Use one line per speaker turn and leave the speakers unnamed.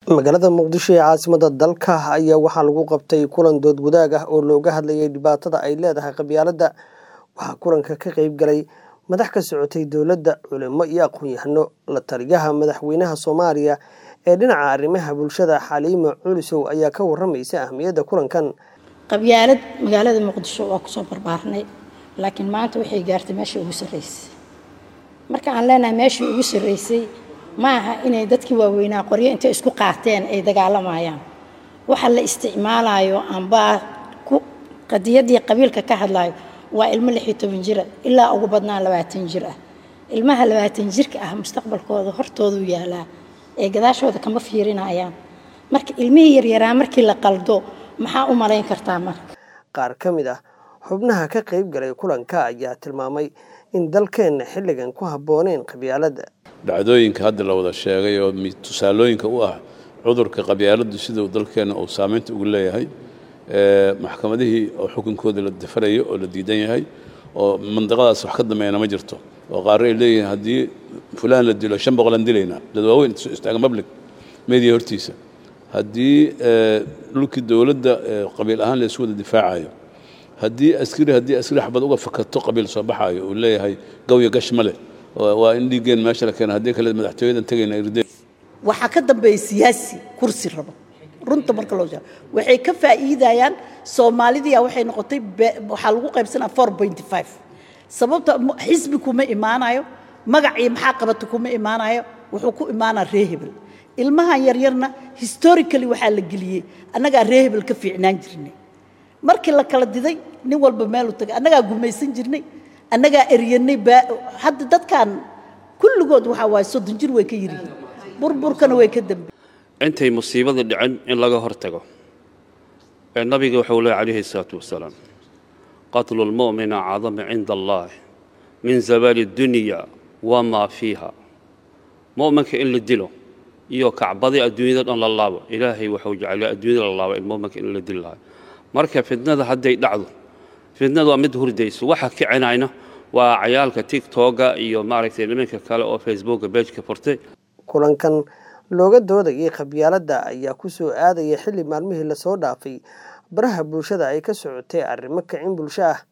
magaalada muqdisho ee caasimada dalka ayaa waxaa lagu qabtay kulan dood wadaag ah oo looga hadlayay dhibaatada ay leedahay qabyaaladda waxaa kulanka ka qeyb galay madax ka socotay dowladda culimo iyo aqoon-yahano la taliyaha madaxweynaha soomaaliya ee dhinaca arrimaha bulshada xaliimo culisow ayaa ka waramaysa ahmiyadda kulankan
qabyaalad magaalada muqdisho waa kusoo barbaarnay laakiin maanta waxay gaartay meeshii ugu sarreysay marka aan leenahay meeshii ugu sarreysay ma aha inay dadkii waaweynaa qoryo intay isku qaateen ay dagaalamayaan waxa la isticmaalayo ambaa qadiyaddii qabiilka ka hadlayo waa ilmo lix iyo toban jira ilaa ugu badnaan labaatan jir ah ilmaha labaatan jirka ah mustaqbalkooda hortoodu yaalaa ee gadaashooda kama fiirinayaan marka ilmihii yaryaraa markii la qaldo maxaa u malayn kartaa marka
qaar ka mid ah xubnaha ka qeyb galay kulanka ayaa tilmaamay in dalkeenna xilligan ku habbooneen qabyaaladda
dhacdooyinka hadda la wada sheegay oo tusaalooyinka u ah cudurka qabyaaladdu sida dalkeenna uu saamaynta ugu leeyahay maxkamadihii oo xukunkooda la dafarayo oo la diidan yahay oo mandaqadaas wax ka dambeeyana ma jirto oo qaarre ay leeyihiin haddii fulaan la dilo shan boqolaan dilaynaa dad waaweyn istaagan public media hortiisa haddii dhulkii dowladda qabiil ahaan la isu wada difaacayo haddii askari haddii askari xabad uga fakato qabiil soo baxaayo uu leeyahay gawya gash ma leh waa in dhiiggeen meesha la keena haddii kale madaxtooyadan tegayna irdeen
waxaa ka dambeeya siyaasi kursi rabo runta marka loo sheego waxay ka faa'iidayaan soomaalidiya waxay noqotay waxaa lagu qaybsanaa four pointy five sababta xisbi kuma imaanayo magacii maxaa qabata kuma imaanayo wuxuu ku imaanaa ree hebel ilmahan yaryarna historically waxaa la geliyey annagaa ree hebel ka fiicnaan jirnay markii la kala diday nin walba meelu tagay annagaa gumaysan jirnay annagaa eryanay hadda dadkan kulligood waxaa waaye soddon jir way ka yiryihiin burburkana way ka dambe
intay musiibada dhicin in laga hor tago ee nabiga wuxuu leey calayhi salaatu wasalaam qatlu lmu'mina cadama cinda allah min zabaali dunya wamaa fiiha mu'minka in la dilo iyo kacbadii adduunyada dhan la laabo ilaahay wuxuu jeclay adduunyada la laabo in mu'minka in la dili lahayo marka fitnada hadday dhacdo fitnada waa mid hurdayso waxa kicinayna waa cayaalka tigtoga iyo maaragtay nimanka kale oo facebooka beejka furtay
kulankan looga doodayay qabyaaladda ayaa ku soo aadaya xilli maalmihii lasoo dhaafay baraha bulshada ay ka socotay arrimo kicin bulsho ah